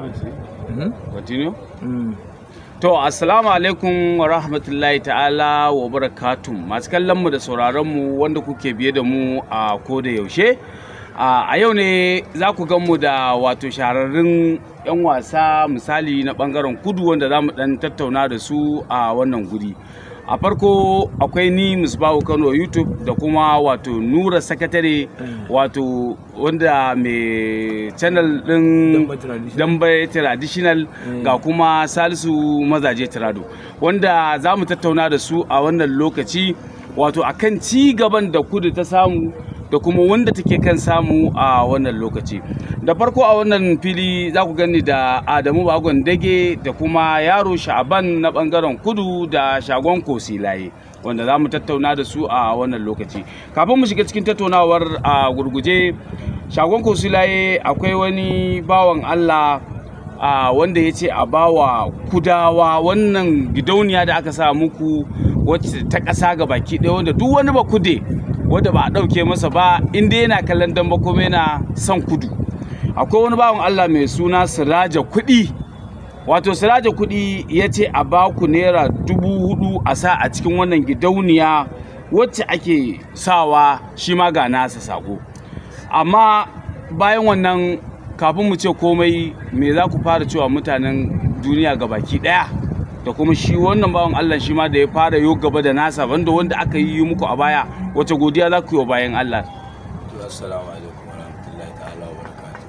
Continue? To, assalamu alaikum wa rahmatullahi ta'ala wa barakatun masu kallonmu da sauraronmu wanda kuke biye da mu a koda yaushe. A yau ne za ku mu da wato shahararrun 'yan wasa misali na bangaren kudu wanda za mu dan tattauna da su a wannan guri. a farko akwai ni musbahu kano youtube da kuma wato nura sakatare wato wanda mai channel din dambe traditional ga kuma salisu mazaje tirado wanda za mu tattauna da su a wannan lokaci wato akan ci gaban da kudu ta samu da kuma wanda take kan samu a wannan lokaci da farko a wannan fili za ku gani da adamu bagon dage da kuma yaro sha'aban na bangaren kudu da shagon kosilaye wanda za mu tattauna da su a wannan lokaci kafin mu shiga cikin tattaunawar a gurguje shagon kosilaye akwai wani bawan allah a wanda ya ce a bawa kudawa wannan gidauniya da aka sa muku wacce ta ƙasa ga baki ɗaya wanda duk wani ba kude wanda ba a ɗauke masa ba inda yana kallon damba kuma yana son kudu akwai wani bawan Allah mai suna siraja kuɗi wato siraja kuɗi ya ce a ba ku naira dubu hudu a sa a cikin wannan gidauniya wacce ake sawa shi ma ga nasa sako amma bayan wannan kafin mu ce komai me za ku fara cewa mutanen duniya ga baki ɗaya da kuma shi wannan bawan Allah shi ma da ya fara yo gaba da nasa wanda wanda aka yi muku a baya wace godiya za ku yi wa bayan Allah to assalamu alaikum wa rahmatullahi ta'ala wa barakatuh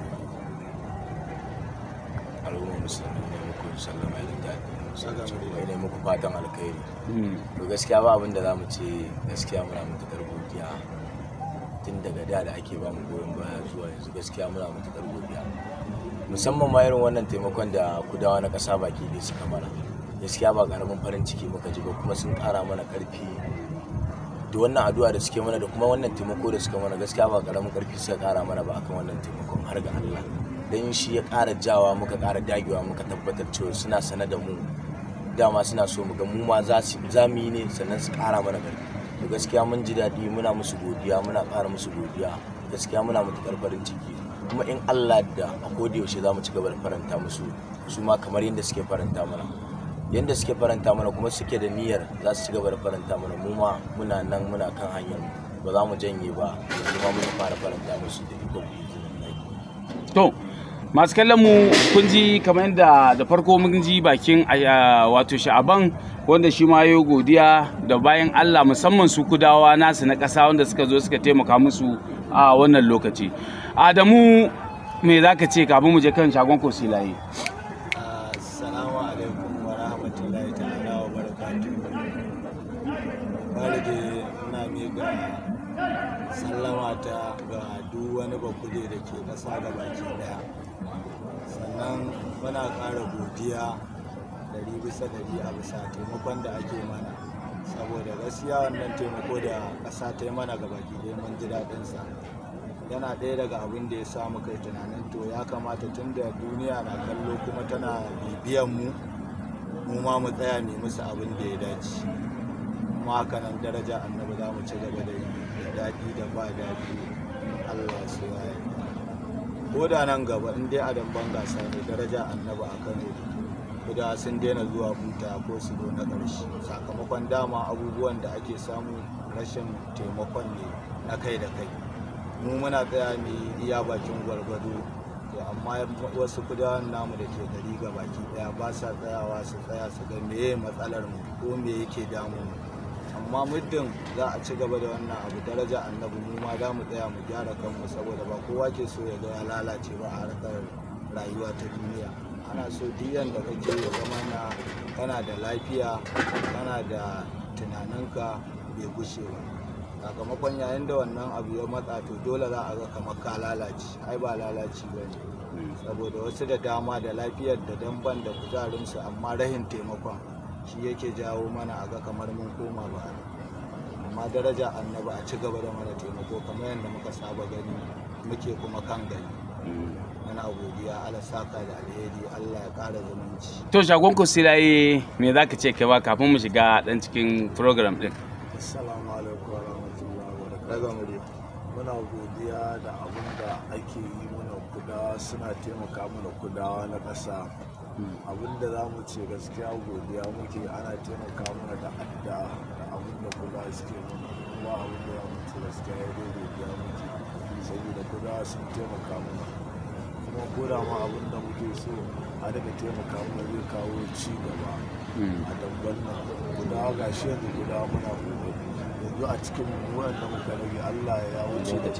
al'umma musulmi ne muku sallama da daɗi ne muku fatan alkhairi to gaskiya ba abin da za mu ce gaskiya muna matuƙar godiya tun daga da da ake ba mu goyon baya zuwa yanzu gaskiya muna matuƙar godiya musamman ma irin wannan taimakon da kudawa na ƙasa baki ne suka mana gaskiya ba karamin farin ciki muka ji ba kuma sun kara mana karfi da wannan addu'a da suke mana da kuma wannan taimako da suka mana gaskiya ba karamin karfi suka kara mana ba akan wannan taimakon har ga Allah dan shi ya kara jawa muka kara dagewa muka tabbatar cewa suna sana da mu dama suna so mu ga mu ma za su za mu yi ne sannan su kara mana karfi to gaskiya mun ji daɗi muna musu godiya muna kara musu godiya gaskiya muna matuƙar farin ciki kuma in Allah da a koda yaushe za mu ci gaba da faranta musu su ma kamar yadda suke faranta mana yadda suke faranta mana kuma suke da niyyar za su ci gaba da faranta mana mu ma muna nan muna kan hanyar ba za mu janye ba yanzu ma mun fara faranta musu da iko to masu kallon mu kun ji kamar yadda da farko mun ji bakin wato sha'aban wanda shi ma yayi godiya da bayan Allah musamman su kudawa nasu na ƙasa wanda suka zo suka taimaka musu a wannan lokaci Adamu me za ka ce kafin mu je kan shagon kosilaye Assalamu alaikum wa rahmatullahi ta'ala wa barakatuhu. Barje ina miƙa sallama ta ga duk wani bakude da ke ƙasa da baki ɗaya. Sannan muna ƙara godiya ɗari bisa ɗari a bisa taimakon da ake mana. Saboda gaskiya wannan taimako da ƙasa ta yi mana ga baki ɗaya mun ji daɗinsa. yana ɗaya daga abin da ya sa muka yi tunanin to ya kamata tun da duniya na kallo kuma tana bibiyan mu mu ma mu tsaya ne musu abin da ya dace kuma haka nan daraja annabi za mu ci gaba da yi da daɗi da ba daɗi allah su waye ko da nan gaba in dai adam ban gasa ne daraja annabi a kano kuda sun daina zuwa buta ko su zo na ƙarshe sakamakon dama abubuwan da ake samu rashin taimakon ne na kai da kai mu muna tsaya ne iya bakin gwargwado to amma wasu kudawan namu da ke gari ga baki daya ba sa tsayawa su tsaya su ga meye matsalar mu ko me yake damu mu amma muddin za a ci gaba da wannan abu daraja annabi mu ma za mu tsaya mu gyara kanmu saboda ba kowa ke so ya ga ya lalace ba a harkar rayuwa ta duniya ana so duk yanda kake ya zama na kana da lafiya kana da tunaninka bai gushe ba sakamakon yayin da wannan abu ya matsa to dole za a ga kamar ka lalace ai ba lalaci ba ne saboda wasu da dama da lafiyar da damban da kuzarinsu amma rahin taimakon shi yake jawo mana a ga kamar mun koma ba amma daraja annaba a ci gaba da mana taimako kamar yadda muka saba gani muke kuma kan gani muna godiya ala saka da alheri allah ya kara zumunci to shagon kosilaye me za ka ce kai ba kafin mu shiga dan cikin program din assalamu alaikum wa rahmatullahi wa barakatuh muna muna godiya da abin da ake yi mana kudawa suna taimaka mana kudawa na ƙasa abin da za mu ce gaskiya godiya muke ana taimaka mana da adda da abin da kudawa suke mana kuma abin da za mu ce gaskiya ya dai godiya muke saboda kudawa sun taimaka mana kuma koda ma abin da muke so a daga taimaka mana zai kawo ci gaba a dabban nan kudawa gashi yanzu kudawa muna kokari yanzu a cikin wanda muka rage Allah ya wuce da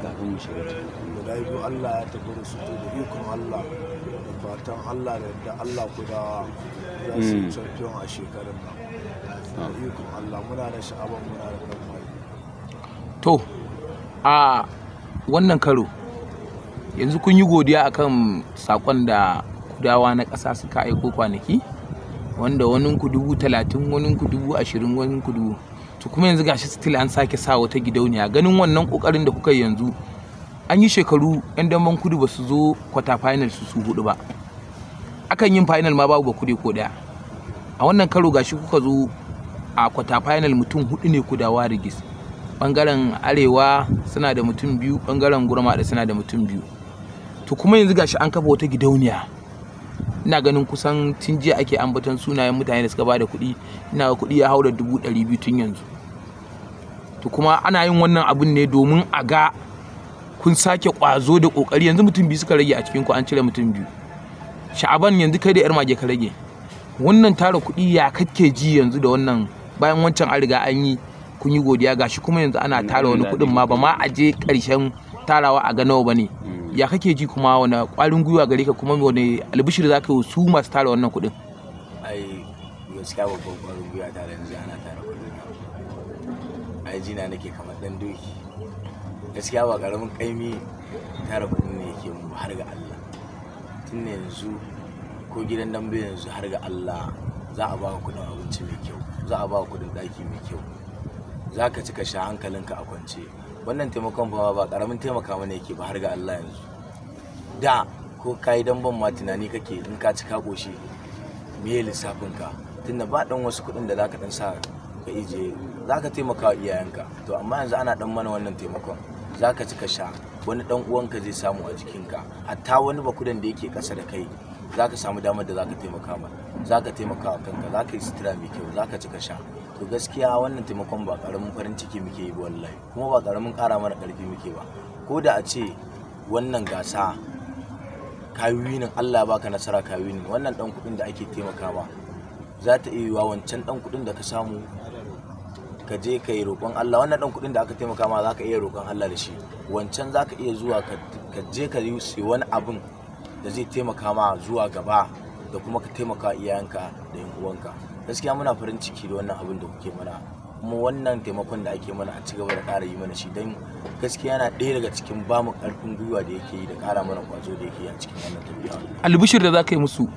guda biyu Allah ya tafi da su to da ikon Allah da fatan Allah da yadda Allah kudawa za su yi champion a shekarun nan da ikon Allah muna da sha'aban muna da ɗan mai to a wannan karo yanzu kun yi godiya akan sakon da kudawa na ƙasa suka aiko kwanaki wanda wani ku dubu talatin wani ku dubu ashirin wani ku dubu to kuma yanzu gashi still an sake sa wata gidauniya ganin wannan kokarin da kuka yi yanzu an yi shekaru yan damban kudu ba su zo kwata final su su hudu ba akan yin final ma babu ba kude ko daya a wannan karo gashi kuka zo a kwata final mutum hudu ne kudawa rigis bangaren arewa suna da mutum biyu bangaren gurma da suna da mutum biyu to kuma yanzu gashi an kafa wata gidauniya ina ganin kusan tun jiya ake ambaton sunayen mutane da suka ba da kuɗi ina ga kuɗi ya haura dubu ɗari biyu tun yanzu to kuma ana yin wannan abun ne domin a ga kun sake ƙwazo da ƙoƙari yanzu mutum biyu suka rage a cikin ku an cire mutum biyu sha'aban yanzu kai da yar mage ka rage wannan tara kuɗi ya kake ji yanzu da wannan bayan wancan an riga an yi kun yi godiya gashi kuma yanzu ana tara wani kuɗin ma ba ma a je ƙarshen tarawa a ga nawa ba ne ya kake ji kuma wani ƙwarin gwiwa gare ka kuma wani albishir za ka yi su masu tara wannan kuɗin ai gaskiya babban kwarin gwiwa tare yanzu ana tara kuɗi ai jina nake kamar dan doki gaskiya ba karamin kaimi tara kuɗin ne yake mu har ga Allah tun ne yanzu ko gidan dambe yanzu har ga Allah za a ba ka kuɗin abinci mai kyau za a ba ka kuɗin ɗaki mai kyau za ka cika sha hankalinka a kwance wannan taimakon fa ba karamin taimaka mana yake ba har ga Allah yanzu da ko ka yi damban ma tunani kake in ka ci ka ƙoshi me lissafin ka tunda ba dan wasu kuɗin da zaka dan sa ka ije zaka taimaka wa iyayenka to amma yanzu ana dan mana wannan taimakon zaka ci ka sha wani dan uwanka zai samu a jikinka hatta wani bakudan da yake ƙasa da kai zaka samu damar da zaka taimaka ma zaka taimaka wa kanka zaka yi sutura mai kyau zaka ci ka sha to gaskiya wannan taimakon ba karamin farin ciki muke yi ba wallahi kuma ba karamin ƙara mana ƙarfi muke ba ko da a ce wannan gasa kawinin Allah ya baka nasara kawinin wannan dan kudin da ake taimaka ma za ta iya yiwa wancan dan kudin da ka samu ka je ka yi roƙon Allah wannan dan kudin da aka taimaka ma za ka iya roƙon Allah da shi wancan za ka iya zuwa ka je ka yi wani abin da zai taimaka ma zuwa gaba da kuma ka taimaka iyayenka da yan uwanka gaskiya muna farin ciki da wannan abin da kuke mana kuma wannan taimakon da ake mana a ci gaba da ƙara yi mana shi don gaskiya yana ɗaya daga cikin bamu ƙarfin gwiwa da yake yi da ƙara mana ƙwazo da yake yi a cikin wannan tafiya albishir da za ka yi musu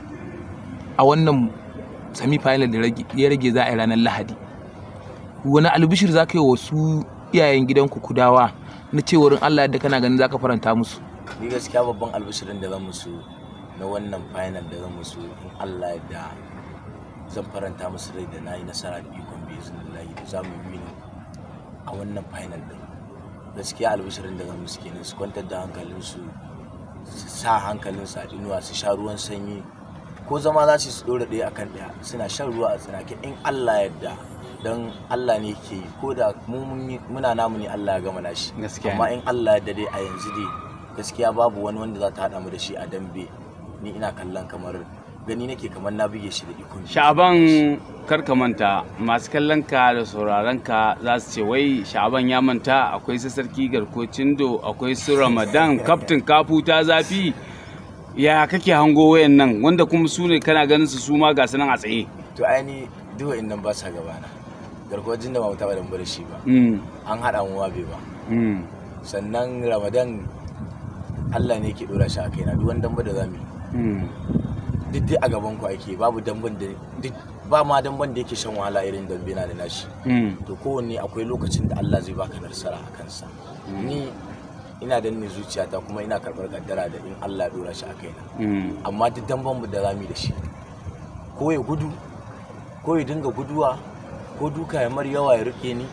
a wannan semi final da ya rage za a yi ranar lahadi wani albishir za ka yi wasu iyayen gidanku kudawa na cewar allah yadda kana ganin za ka faranta musu ni gaskiya babban albishirin da zan musu na wannan final da zan musu in allah yadda zan faranta musu rai da na yi nasara da ikon biznillahi da za mu yi ni a wannan final din gaskiya albishirin da zan musu kenan su kwantar da hankalinsu su sa hankalinsu a inuwa su sha ruwan sanyi ko zama za su dora ɗaya akan ɗaya suna shan ruwa a tsinake in Allah yadda don Allah ne ke yi ko da muna namu ne Allah ya gama nashi Gaskiya amma ne. in Allah yadda dai a yanzu dai gaskiya babu wani wanda za ta haɗa mu da shi a dambe ni ina kallon kamar gani nake kamar na buge shi da ikon sha'aban karka manta masu kallon ka da sauraron ka za su ce wai sha'aban ya manta akwai su sarki garkocin do akwai su ramadan kaftin kafu ta zafi ya kake hango wayan nan wanda kuma su ne kana ganin su su ma ga su nan a tsaye to aini duk nan ba sa gabana garkuwar da ba mu taɓa dambe da shi ba Mm, an haɗa mu wabe ba mm, sannan ramadan Allah ne ke ɗora shi a kaina duk wani dambe da zamu yi mm. duk dai a gaban ku ake babu damban da duk ba ma damban da yake shan wahala irin dambe na da nashi Mm, to kowanne akwai lokacin da Allah zai baka nasara a kansa ni ina danne zuciyata kuma ina karɓar kaddara da in Allah ya dora shi a kaina mm, amma duk damban mu da zamu yi da shi ko ya gudu ko ya dinga guduwa ko duka ya mar yawa ya rike ni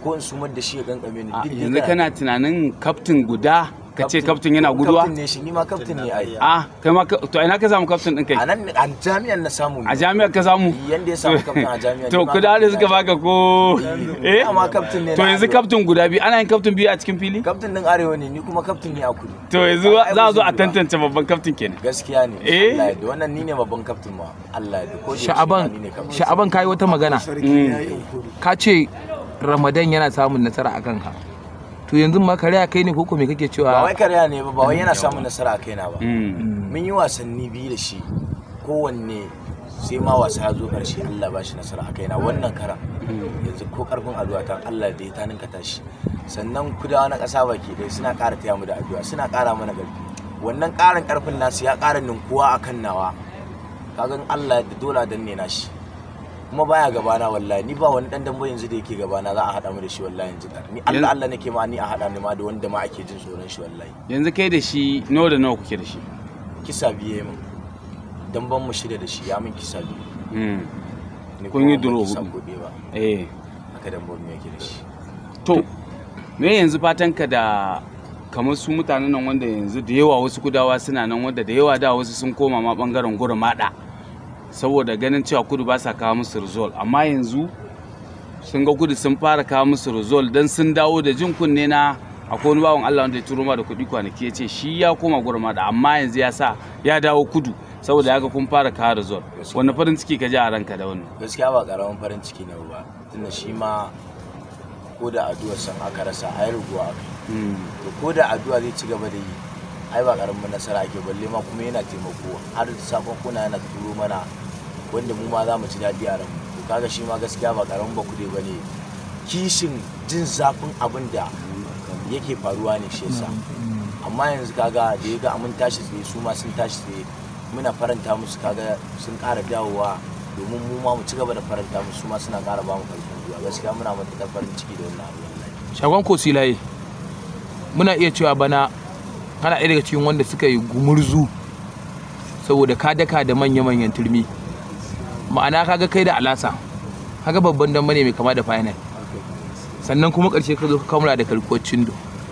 ko in sumar da shi ya kankame ni A, duk dai yanzu kana tunanin kaftin guda ka ce kaftin yana guduwa kaftin ne shi ni ma kaftin ne ai a kai ma ka- to ina ka samu kaftin din kai a nan a jami'an na samu a jami'ar ka samu yanda ya samu kaftin a jami'an to ni ma kuda da kaftin suka na- baka ko eh Dama kaftin ne to na yanzu Arewa. kaftin guda biyu ana yin kaftin biyu a cikin fili kaftin din arewa ne ni kuma kaftin ne a kudu to yanzu Ai, za a zo ba a zai yi ba. tantance babban kaftin kenan gaskiya ne Eh? Allah ya da wannan ni ne babban kaftin ma Allah ya da ko da yaushe sha'aban ni ne kaftin. sha'aban kai wata magana sarki ya yi yunkuri ka ce ramadan yana samun nasara a kanka to yanzu ma kare kai ne koko me kake ba cewa wai karya ne ba ba wai yana samun nasara a kaina ba Mm. mun yi wasanni biyu da shi kowanne sai ma wasa ya zo karshe Allah ba shi nasara a kaina wannan karan yanzu ko karfin addu'a ta Allah da ya ta ninka tashi sannan kudawa na ƙasa baki ɗaya suna ƙara taya mu da addu'a suna ƙara mana ƙarfi wannan ƙarin ƙarfin nasu ya ƙara ninkuwa a kan nawa kaga in Allah da dole a danne na shi kuma baya gabana wallahi ni ba wani dan dambe yanzu da yake gabana za a haɗa mu da shi wallahi yanzu ni Yanzu- Allah Allah nake ma ni a haɗa ni ma da wanda ma ake jin tsoron shi wallahi yanzu kai da shi nawa da nawa kuke da shi kisa biye min dan ban mu shirya da shi ya min kisa biyu Mm. ni Kun yi kuma ban duro kisa hudu. ko ɗaya ba eh haka dan ban mu yake da shi to me yanzu fatanka da kamar su mutanen nan wanda yanzu da yawa wasu kudawa suna nan wanda da yawa da wasu sun koma ma bangaren gura mada saboda ganin cewa kudu ba sa kawo musu result amma yanzu sun ga kudu sun fara kawo musu result dan sun dawo da jin kunne na akwai wani bawan Allah wanda ya turo ma da kuɗi kwanaki ya ce shi ya koma gura mada amma yanzu ya sa ya dawo kudu saboda ya ga kun fara kawo result wani farin ciki ka ji a ranka da wannan gaskiya ba karamin farin ciki ne ba tunda shi ma ko da addu'ar san aka rasa ai ruguwa aka Mm. to ko da addu'a zai ci gaba da yi ai ba karamin nasara ake balle ma kuma yana taimako har sakon kuna yana turo mana wanda mu ma za mu ci daɗi a ranmu to kaga shi ma gaskiya ba karamin ba kuɗi ba ne kishin jin zafin abin da yake faruwa ne shi yasa amma yanzu kaga da ya ga mun tashi tsaye su ma sun tashi tsaye muna faranta musu kaga sun ƙara dawowa domin mu ma mu ci gaba da faranta musu su ma suna ƙara ba mu ƙarfin gwiwa gaskiya muna matuƙar farin ciki da wannan abu wallahi shagon kosilaye muna iya cewa bana kana ɗaya daga cikin wanda suka yi gumurzu saboda ka daka da manya-manyan turmi ma'ana kaga kai da alasa kaga babban dan ne mai kama da final sannan kuma ƙarshe ka zo ka kamura da karkuwar cindo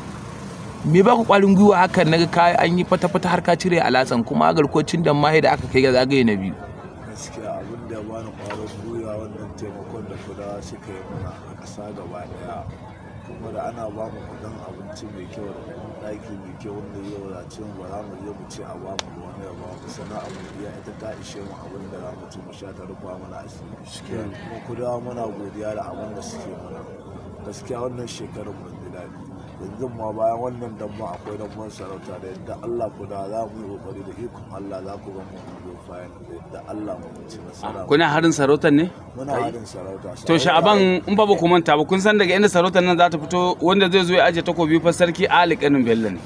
me ba ku ƙwarin gwiwa hakan naga ka an yi fata-fata har ka cire alasan kuma garkuwar cindon ma da aka kai ga zagaye na biyu gaskiya abin da ya bani kwarin gwiwa wannan taimakon da kudawa suka yi mana a ƙasa gaba daya kuma da ana ba mu kudin abinci mai kyau da kudin ɗaki mai kyau wanda ya wadace mu ba za mu je mu ce a ba mu ba wani ya ba mu sana'a mu biya ita ta ishe mu abin da za mu ci mu sha ta rufa mana asiri kuma kudawa muna godiya da abin da suke mana gaskiya wannan shekarar mun ji daɗi yanzu ma bayan wannan damban akwai damban sarauta da yadda Allah ku da za mu yi kokari da ikon Allah za ku ga mu zo fayan da yadda Allah mu ci nasara kuna harin sarautar ne muna harin sarauta To sha'aban in ba ba ku manta ba kun san daga inda sarautar nan za ta fito wanda zai zo ya aje takobi fa sarki Ali Kanin Bello ne.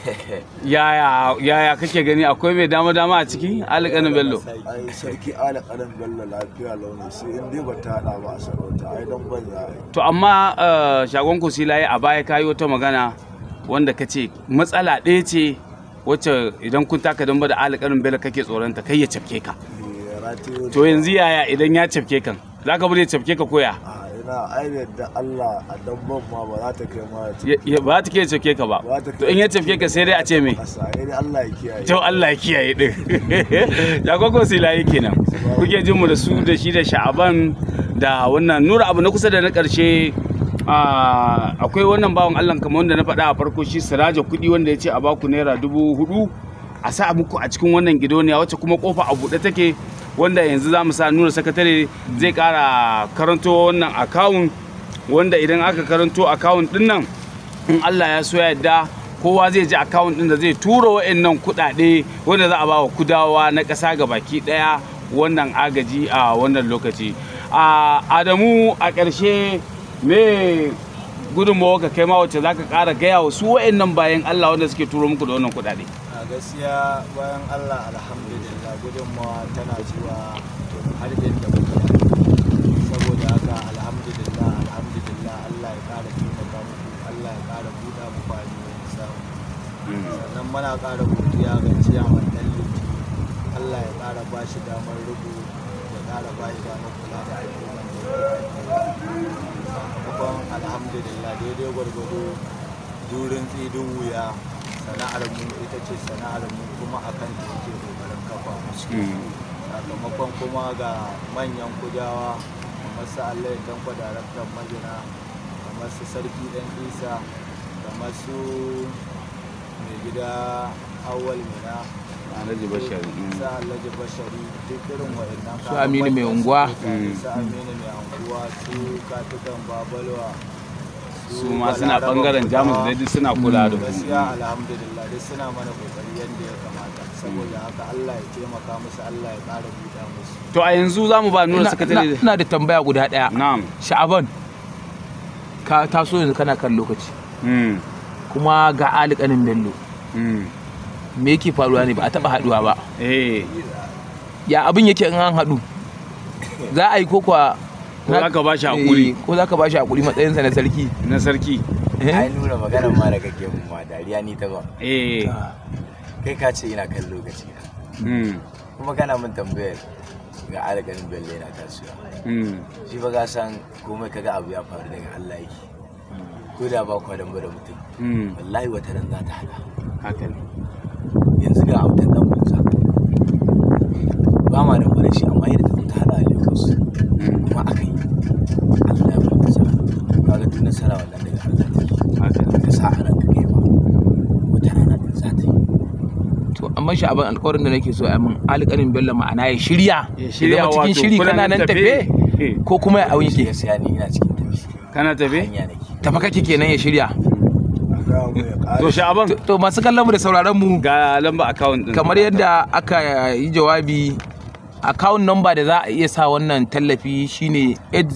Yaya yaya kake gani akwai mai dama dama a ciki Ali Kanin Bello. ai sarki ala kalan bello lafiya launi sai in dai ba ta hada ba a sarauta ai dan ban za a yi To amma eh, shagon ku silaye a baya kayi wata magana wanda ka ce matsala ɗaya ce wacce idan kun taka damba da Ali Kanin Bello kake tsoronta kai ya cafke ka. Eh, rataye To yanzu yaya idan ya cafke kan za ka bude cafke ka koya. a ina ai da yadda Allah a damban ma ba za ta kai ma ta Ya- ya- Ba ta ke cafke ka ba. ba ta To in ya cafke ka sai dai a ce me. kasa ai dai Allah ya kiyaye Jau Allah ya kiyaye din. Ya kwakwa silaye kenan. Kuke jin mu da su da shi da sha'aban da wannan nura abu na kusa da na ƙarshe ah, akwai wannan bawan Allah kamar wanda na faɗa a farko shi siraja kuɗi wanda ya ce a baku naira dubu hudu a sa muku a cikin wannan gidoniya wacce kuma kofa a buɗe take wanda yanzu za mu sa nura sakatare zai ƙara karanto wannan akawun wanda idan aka karanto akawun ɗin nan in Allah ya so ya yarda kowa zai ji akawun din da zai tura wa'annan kuɗaɗe wanda za a ba wa kudawa na ƙasa ga baki ɗaya wannan agaji a wannan lokaci a adamu a ƙarshe me gudunmawa ka kai ma wacce za ka ƙara gaya wa su wa'annan bayan Allah wanda suke turo muku da wannan kuɗaɗe a gaskiya bayan allah alhamdulillah gudunmawa tana zuwa har inda muke saboda haka alhamdulillah alhamdulillah allah ya kara taimaka muku allah ya kara buɗa muku hanyoyin samu sannan muna kara godiya ga ciyaman ɗan liti allah ya kara ba shi damar rubu ya kara ba shi damar kula da al'umman sakamakon alhamdulillah daidai gwargwado durin tsidin wuya sana'ar mu ita ce sana'ar mu kuma akan ta yake kokarin kafa musu sakamakon kuma ga manyan kudawa kamar su allah ya tankwa daraktan majina kamar su sarki dan isa kamar su mai gida awal mina Alhaji Bashari, mm. su alhaji bashari duk irin wa'annan Su Aminu mai unguwa. su aminu mai unguwa su katukan babalwa su ma suna bangaren jamus da duk suna kula da gaskiya ku alhamdulillah duk suna mana kokari yadda ya kamata saboda haka Allah ya taimaka musu Allah ya ƙara buɗa musu to a yanzu za mu ba nuna Ina- sakatare ina ina da tambaya guda ɗaya na'am sha'aban ka taso yanzu kana kan lokaci Mm, kuma ga alikanin bello mm. me yake faruwa ne ba a taba haduwa ba eh ya abin yake in an haɗu za a yi ko kwa Ko za ka ba shi haƙuri? Eh, ko za ka ba shi hakuri matsayinsa na sarki na sarki Eh? ai nuna maganar ma da kake mun ma dariya ni ta ba eh kai ka ce ina kan lokaci na mm, kuma kana min tambayar ga alƙalin bello yana tasowa mm. shi ba ka san komai kaga abu ya faru daga Allah yake ko da ba kwa damba da mutum Mm, wallahi wata ran za ta hada haka ne yanzu ga autan dan bunsa ba ma damba da shi amma yadda ta zo ta hada a Lagos kuma aka yi Allah ya bata sa kaga duk nasara wannan daga Allah take haka ne ka sa a ranka kai ma wata rana din za ta yi to amma sha'aban alkawarin da nake so a min alƙalin bello ma'ana ya shirya Ya shirya zama cikin wato shiri kuna kana nan nan tafe? tafe Eh. ko kuma ya auyi shi ke gaskiya ni ina cikin tafi kana tafe hanya nake tafa kake kenan ya shirya a gaya mu ya to ƙare sha'aban To- to masu kallon mu da sauraron mu ga lamba account din kamar yadda aka yi jawabi account number da za a iya sa wannan tallafi shine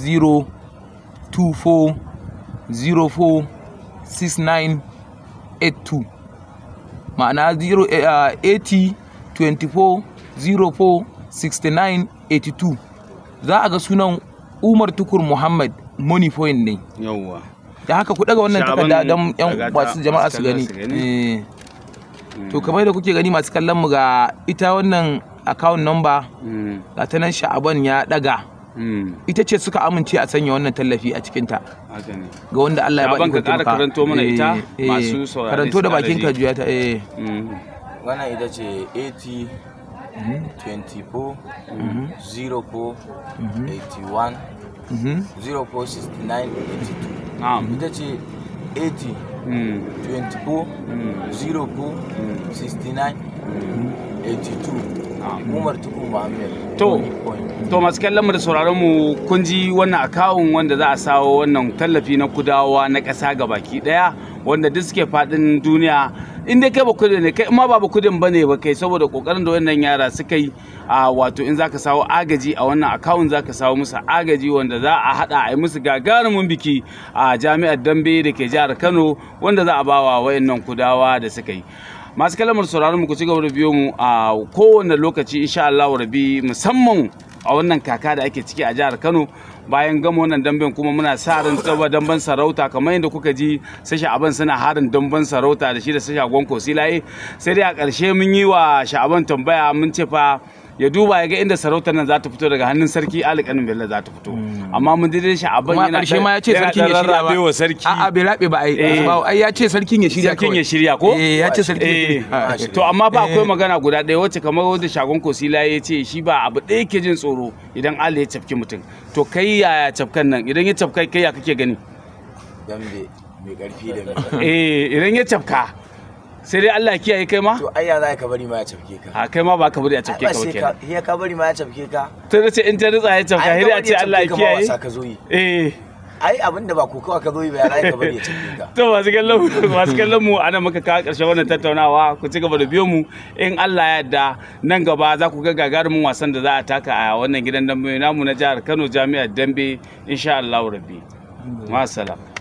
8024046982 ma'ana 0 eh, ah, 80 24 04 69 82 za a ga sunan umar tukur muhammad money point ne yawwa da haka ku daga wannan Sha'aban takarda don yan daga ta masu jama'a masu su kallon gani su gani. Eh. to kamar da kuke gani masu kallon mu ga ita wannan account number Mm, ga ta nan sha'aban ya daga mm, ita ce suka amince a sanya wannan tallafi a cikinta haka ne ga wanda Allah ya ba Sha'aban iko ka ƙara taimaka. karanto mana Eh, ita, eh, masu saurare karanto su da ƙara bakin ji. ka juya ta eh Mm, wannan ita ce 80 24 04 81 mhm. 04 69 82 na'am ita ce 80 Mm, 24 mm, 04 69 82 na'am umar tuku muhammad To. Money Point. to masu kallon mu da sauraron mu kun ji wannan akawun wanda za a sawo wannan tallafi na kudawa na ƙasa ga baki ɗaya wanda duk suke faɗin duniya in dai kai ba kudi ne kai in ma ba ba kudin ba ne ba kai saboda kokarin da wannan yara suka yi a wato in zaka sawo agaji a wannan akawun zaka sawo musu agaji wanda za a hada a yi musu gagarumin biki a jami'ar dambe da ke jihar kano wanda za a bawa wayannan kudawa da suka yi masu kalamar sauraron mu ku ci gaba da biyo mu a kowane lokaci insha Allah rabi musamman a wannan kaka da ake ciki a jihar Kano bayan gama wannan damben kuma muna sa ran tsaba damben sarauta kamar yadda kuka ji sai sha'aban suna harin damben sarauta da shi da sai shagon kosilaye sai dai a ƙarshe mun yi wa sha'aban tambaya mun ce fa ya duba ya ga inda sarautar nan za ta fito daga hannun sarki Ali Kanin Bello za ta fito amma mun dai sha'aban kuma a yana ƙarshe ma ya ce yana sarkin ya ɗan shirya rarrabe wa sarki a'a bai rabe ba ai Eh. ba ai ya ce sarkin ya shirya sarkin kawai. ya shirya ko eh ya ce sarkin ya Eh, shirya to amma ba akwai Eh. magana guda ɗaya wacce kamar wanda shagon kosila ya ce shi ba abu ɗaya ke jin tsoro idan Allah ya cafki mutum to kai yaya cafkan nan idan ya cafka kai ya kake gani dambe mai karfi da mai eh idan ya cafka sai dai Allah ya kiyaye kai ma to ai ya za ka bari ma ya cafke ka a kai ma ba ka bari a ai cafke ba ka ba sai kenan ka ya ka bari ma ya cafke ka ta ce in ta ritsa ya cafka Ai, hiri a ka ce bari Allah ya cafke ka ma kiyaye wasa ka zo yi eh ai abin da ba kokawa ka zo yi ba ya za ka bari ya cafke ka to masu kallon mu masu kallon mu ana muka kawo ƙarshen wannan tattaunawa ku ci gaba da biyo mu in Allah ya yarda nan gaba za ku ga gagarumin wasan da za a taka a wannan gidan dambe namu na jihar Kano Jami'ar Dambe insha Allah rabbi ma salam